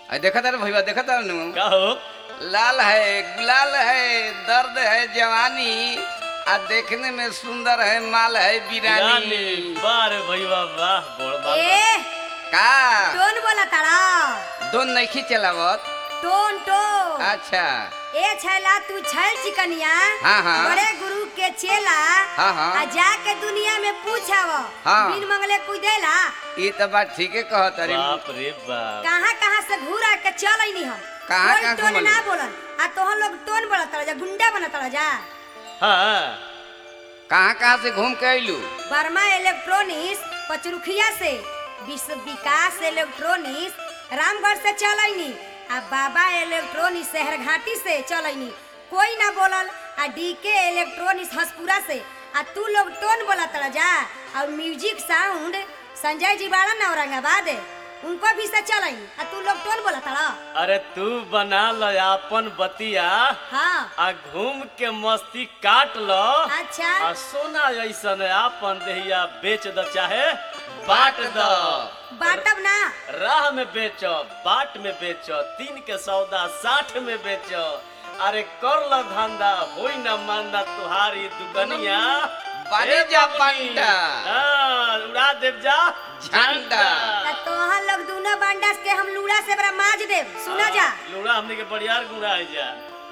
अरे देखा तारे भैया देखा तारे नु का हो लाल है गुलाल है दर्द है जवानी आ देखने में सुंदर है माल है रानी बिरानी बार भैया वाह बोल बात ए का टोन बोला तारा दोन नहीं चलावत टोन टोन अच्छा ए छैला तू छैल चिकनिया हाँ, हाँ। बड़े गुरु के चेला हाँ, हाँ। आ जाके दुनिया में पूछाव हाँ। बिन मंगले कुछ देला ये तो बात ठीक है कहत अरे बाप रे बाप कहाँ कहाँ से घूरा के चल अइनी हम कहाँ कोई कहाँ टोन घूमल? ना बोलन आ तोहन लोग टोन बोला तारा जा गुंडा बना तारा जा हाँ कहाँ कहाँ से घूम के अइलू वर्मा इलेक्ट्रॉनिक्स पचरुखिया से विश्व विकास इलेक्ट्रॉनिक्स रामगढ़ से चलैनी आ बाबा इलेक्ट्रॉनिक्स शहर घाटी से चलैनी कोई ना बोलल आ डीके इलेक्ट्रॉनिक्स हसपुरा से आ तू लोग टोन बोला तड़ा जा और म्यूजिक साउंड संजय जी बाड़ा ना औरंगाबाद उनको भी से चलैनी आ तू लोग टोन बोला तड़ा अरे तू बना ल अपन बतिया हाँ आ घूम के मस्ती काट लो अच्छा आ सोना ऐसन आपन देहिया बेच द चाहे बाट द बाटब ना राह में बेचो बाट में बेचो तीन के सौदा साठ में बेचो अरे कर ल धंधा होई न मांदा तुहारी दुकनिया बने ए जा बबनी। पंडा। हाँ, उड़ा देव जा झंडा। त तोहन लोग दूना बांडास के हम लूड़ा से बड़ा माज देव सुना जा हाँ, लूड़ा हमने के बड़ियार गुड़ा है जा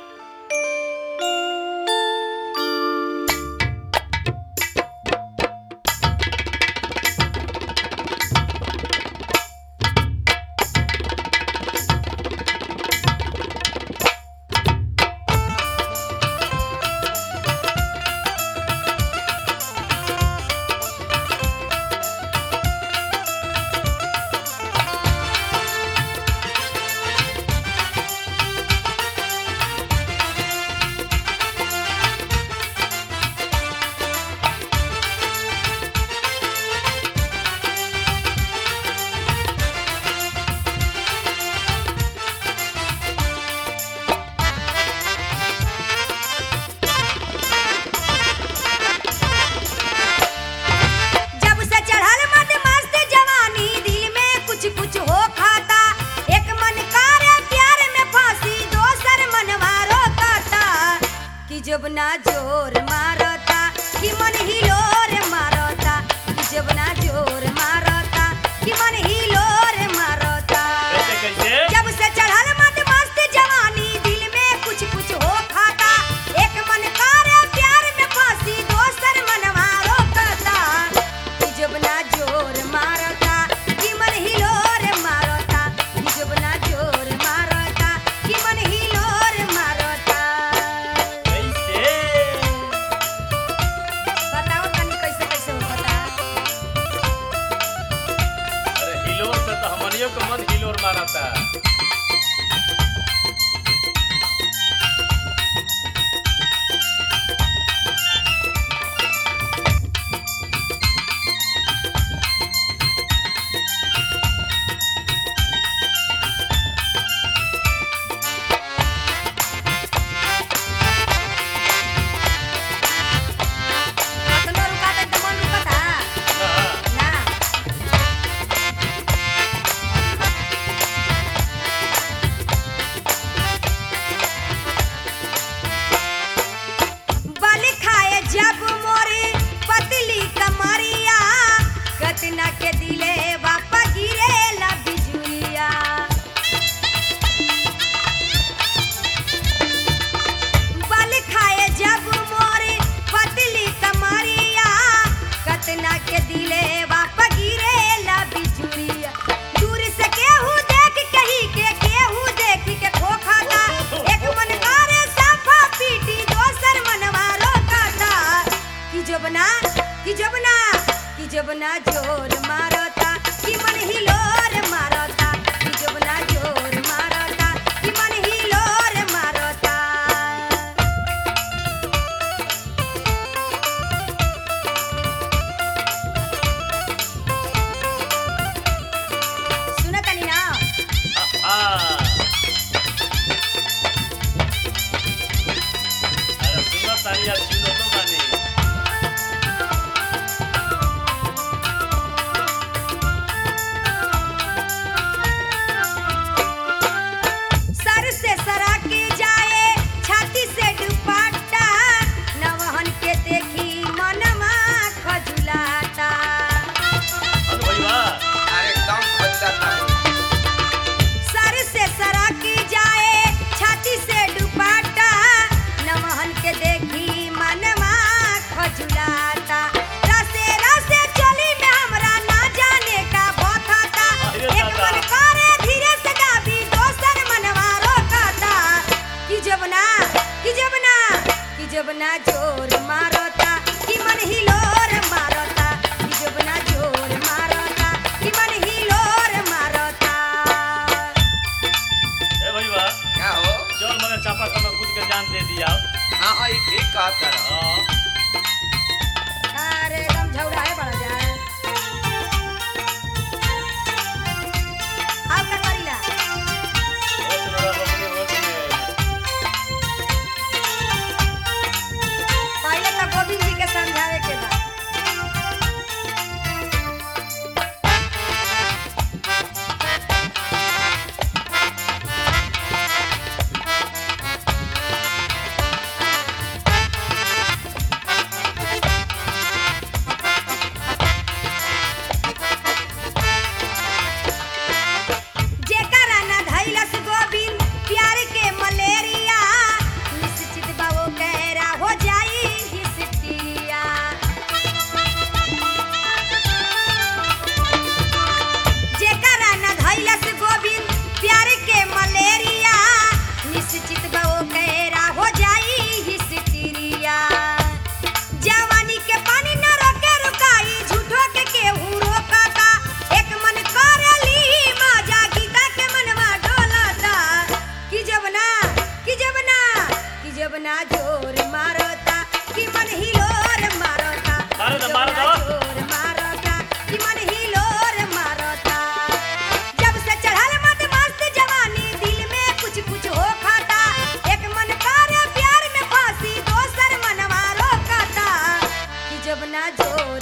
जब से चढ़ल मद मस्त जवानी दिल में कुछ कुछ हो खाता एक मन करे प्यार में फांसी दोसर मनवारो करता कि जब ना जोर मारता कि मन हिलोर मारता कि जब ना जोर मारता कि मन हिलोर मारता कैसे कैसे जब से चढ़ल मद मस्त जवानी दिल में कुछ कुछ हो खाता एक मन करे प्यार में फांसी दोसर मनवारो करता कि जब ना जोर मारता कि मन हिलोर मारता कि जब ना जोर मारता कि मन हिलोर मारता कैसे बताओ तनी कैसे कैसे होता अरे हिलोर से तो हमनियों को मन हिलोर मारता कतनो रुकाता तो मन रुकता हाँ, ना जोर